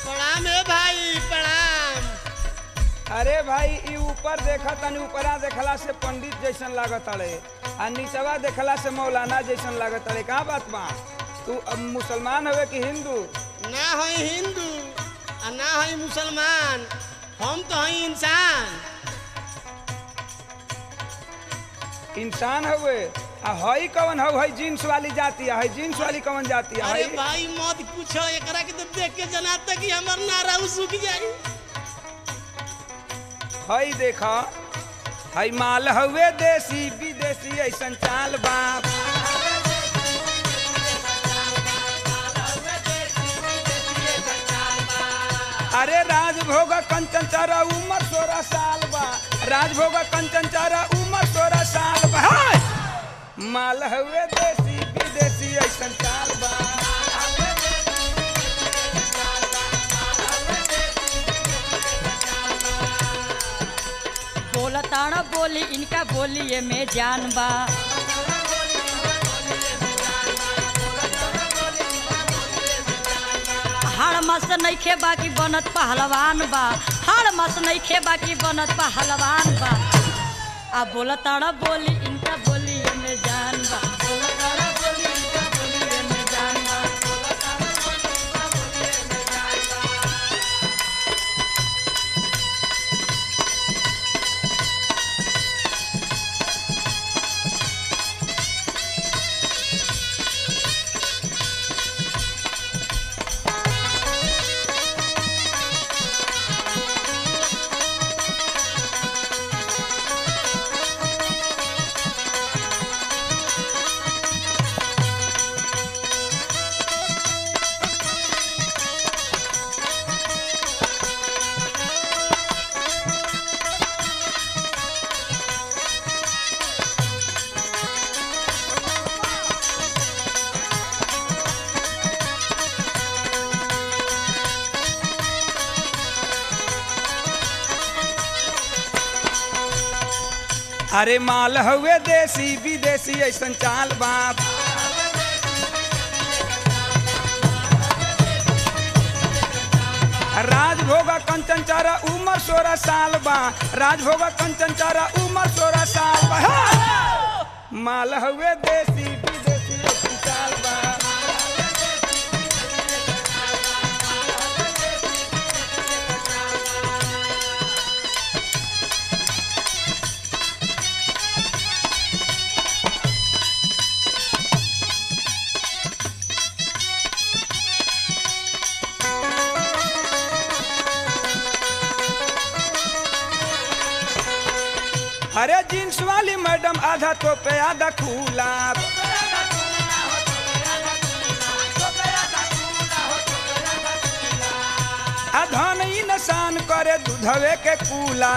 प्रणाम है भाई प्रणाम अरे भाई ई ऊपर देखा तनी ऊपरा देखला से पंडित जैसन लागत अड़े आ नीचवा देखला से मौलाना जैसन लागत अड़े कहाँ बात बा तू अब मुसलमान हवे कि हिंदू ना है हिंदू आ ना है मुसलमान हम तो हैं इंसान इंसान हवे आ हई कवन हव हई जींस वाली जाती है हई जींस वाली कवन जाती है अरे हई भाई मत पूछो एकरा के तो देख के जनाता कि हमर नारा सूख जाई हई देखा हई माल हवे देसी विदेशी ऐसन चाल बाप अरे राजभोग कंचन चारा उम्र सोलह साल बा राजभोग कंचन चारा उम्र सोलह साल बा हाय! माल हवे देसी विदेशी ऐसन चाल बा बोलताण बोली इनका बोलिए में जान बा हाड़ मस नइखे बाकी बनत पहलवान बा हाड़ मस नइखे बाकी बनत पहलवान बा आ बोलताण बोली इनका बोलिए में जान बा बोलताण बोली इनका बोलिए में जान बा अरे माल हवे देसी विदेशी ऐसन चाल बाप राजभोग कंचन चारा उम्र सोलह साल बा राजभोग कंचन चारा उम्र सोलह साल बा हा! माल हवे देसी विदेशी ऐसन चाल बा अरे जींस वाली मैडम आधा तो पे आधा खुला अधन ही नसान करे दूधवे के कूला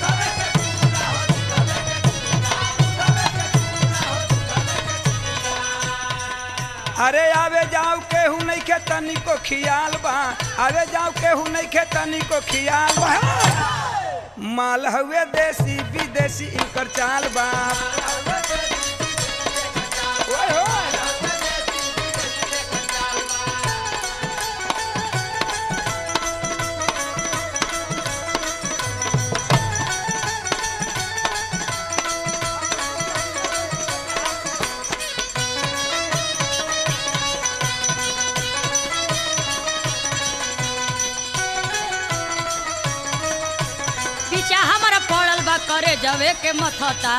अरे आवे जाओ केहू नहीं के तनी को खियाल बा आवे जाओ केहू नहीं के तनी को खियाल बा माल हवे देसी विदेशी इनकर चाल बा ओए होए। पीछा हमारा पड़ल बा करे जवे के मथता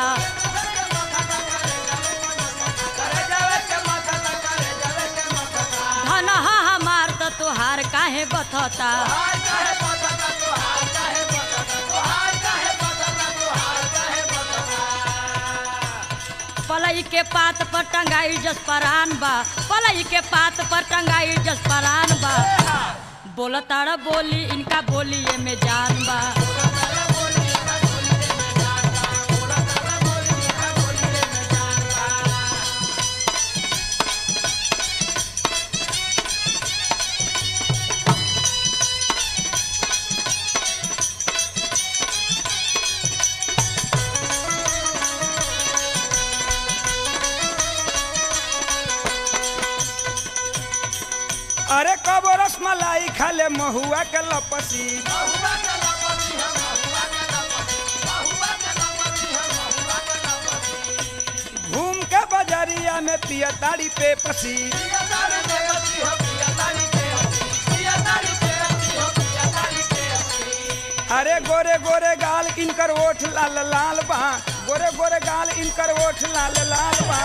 धन हा हमार त तुहार काहे बथता पलई के पात पर टंगाई जसपरान बा पलई के पात पर टंगाई जसपरान बा बोलताड़ा बोली इनका बोलिए में जान बा अरे कबो रस मलाई खाले महुआ के लपसी घूम के बजरिया में पिया ताड़ी पे पसी अरे गोरे गोरे गाल इनकर ओठ लाल लाल बा गोरे गोरे गाल इनकर ओठ लाल लाल बा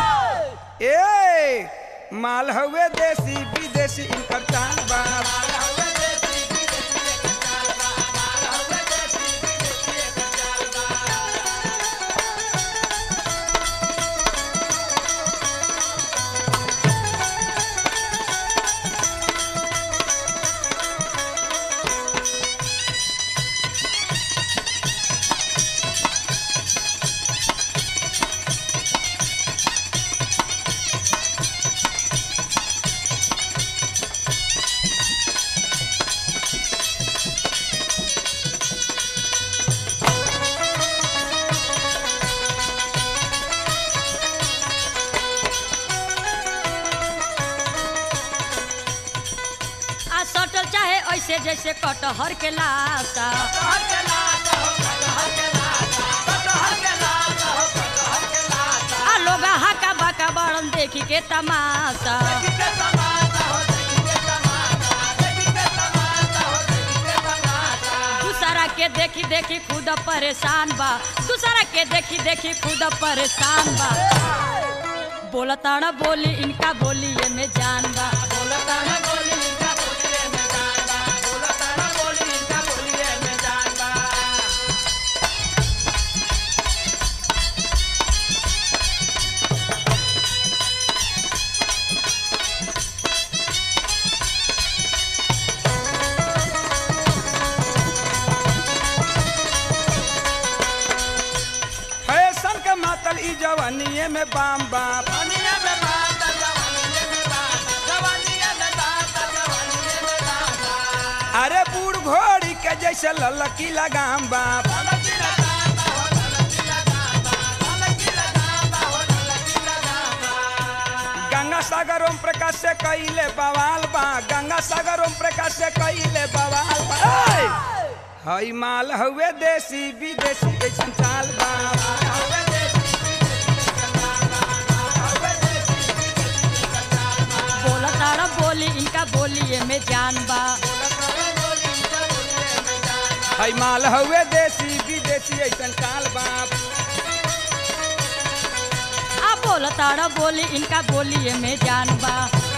ए माल हवे देसी विदेशी इनकर चाल बा आ सटल चाहे ऐसे जैसे कटहर के लाशा आ लोग हाका बाका बड़न देखी के तमाशा दूसरा के देखी देखी खुद परेशान बा दूसरा के देखी देखी खुद परेशान बा बोलताना बोली इनका बोली ये में जान बा बोलताना बोली इनका बोली ये में जान बा बोलताना बोली इनका बोली ये में जान बा फैशन के मातल ई जवानिए में बाम बाप अरे बूढ़ घोड़ी के जैसे ललकी लगाम बाप गंगा सागर ओम प्रकाश से कइले बवाल बा गंगा सागर ओम प्रकाश से कइले बवाल बा ऐ! हई माल हवे देसी विदेशी कैसन चाल बा बोलताना बोली इनका बोली ये में जान बा हई माल हवे देसी विदेशी ऐसन चाल बा आ बोलताना बोली इनका बोली ये में जान बा